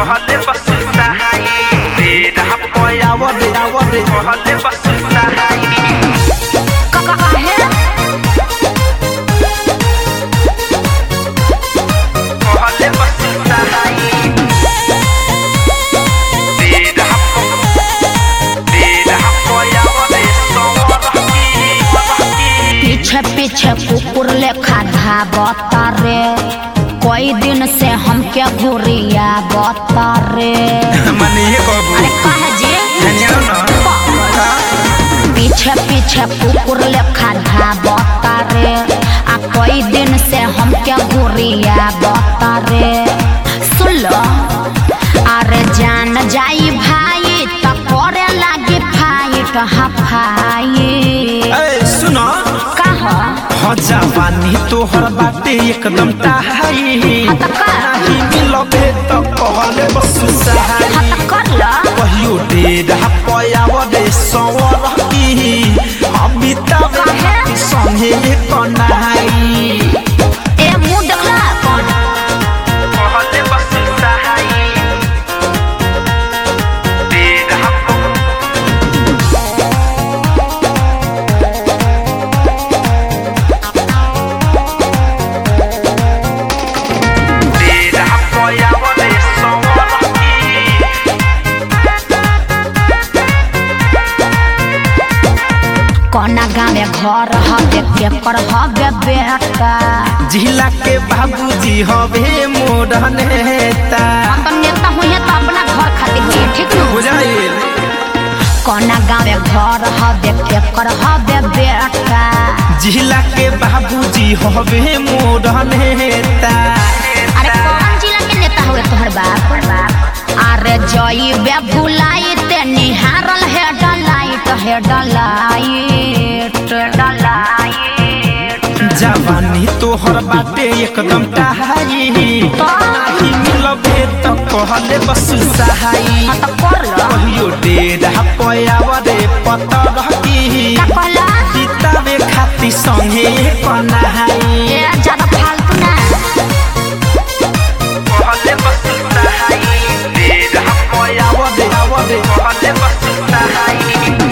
कहले बस सहाई तेरा पयाव दे आव दे कहले बस सहाई काहे कहले बस सहाई तेरा तेरा पयाव दे सोरही पीछे पीछे कुकुर लेखा धाबता रे कई दिन से हमके घुरिया बता रे मने ये कहबू अरे कहे जी धन्यवाद ना पीछे पीछे कुकुर लेखा धाबता रे आ कई दिन से हमके घुरिया बता रे सुन लो अरे जान जाई भाई त करे लागी फाइट हफाई ए सुनो कहा हो जवानी तोहर बाटे एकदम ताहाई हाँ त का? नाही मिलबे त कहले बस सहाई हाँ त कर लो कहियो डेढ़ पयाव दे सवर की अमिताभ काहे? संगे कनाई ए मुंह देखला कौन कहले बस सहाई डेढ़ डेढ़ पयाव दे सवर की कोना गाँव घर हवे केकर हवे बेटा जिला के बाबूजी हवे मोर नेता हम तो नेता हुई तो अपना घर खातिर हुई ठीक न बुझाइल कोना गाँव घर हवे केकर हवे बेटा जिला के बाबूजी हवे मोर नेता अरे कौन जिला के नेता हुए तोहर बाप अरे जई बे भुलाई ते निहारल है डलाइट है डलाइट डलाइट जवानी तोहर बाटे एकदम टहाई नाही मिलबे त कहले बस सहाई हाँ तो कर लो कहियो डेढ़ पयाव रे पतर की का कहला किताबे खाती संगे कनाई ए ज्यादा फालतू ना कहले बस सहाई डेढ़ पयाव दे आव दे कहले बस सहाई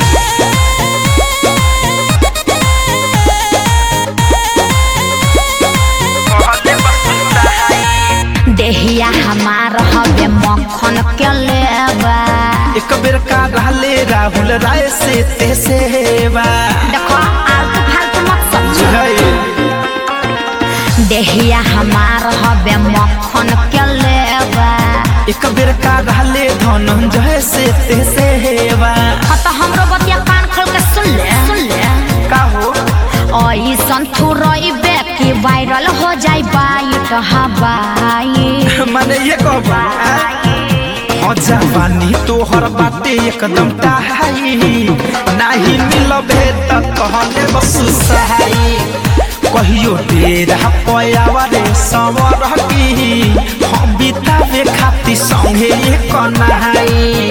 कहले बस सहाई देहिया हमार हवे मक्खन के लेबा एक बेर का रहले राहुल राय से ते सेवा देखो आलतू फालतू मत समझो बुझाइल देहिया हमार हवे मक्खन के लेबा एक बेर का रहले धनंजय से ते सेवा हाँ तो हमरो बतिया कान खोल के सुन ले सुन ले का हो ऐसन थुरइबे कि वायरल हो जाई बाइट हवाई माने ये कहबा हो जवानी तोहर बाटे एकदम टाहाई नाही मिलबे त कहले बस सहाई कहियो डेरा पयावा रे सवर की हम बितावे खाती संगे कनाई